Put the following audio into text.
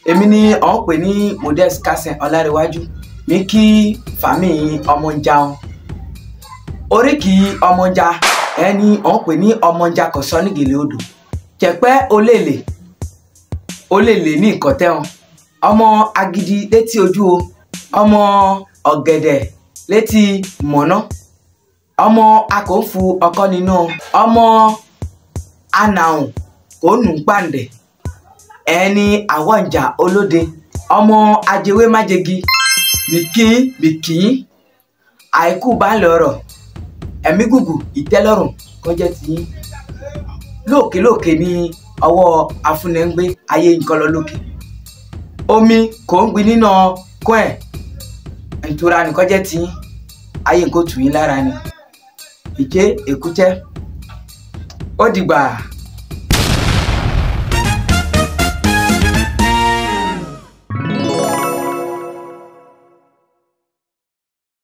èmi ni ọ̀ ń pè ní modest kasen ọlárẹ̀wájú mi kí fàmí ọmọnjà wọn oríkì ọmọnjà ẹni ọ̀ ń pè ní ọmọnjà kọ̀sọ́ nígèlè odò jẹ̀pẹ́ olèlè olèlè ní ìkọ̀tẹ́ wọn ọmọ agidi létí ojú o ọmọ ọ̀gẹ̀dẹ̀ létí mọ̀nà ọmọ akòófu ọkọ nínú ọmọ anahun kò nù pàǹdẹ̀ ẹni àwọ̀njà olóde ọmọ ajẹwé májègi mìkín mìkín àìkú baálé ọrọ̀ ẹ̀mí gùgù ìtẹ́lọ́rùn kọjá tiyín lóòkè lóòkè ní ọwọ́ afúnẹ́ngbé ayé nǹkan lọ lókè omi kò ń gbin nínú kún ẹ̀ ìtura nìkan jẹ́ tiyín ayé nǹkan tù yín lára ni ìjẹ́ èkújẹ́ ó dìgbà.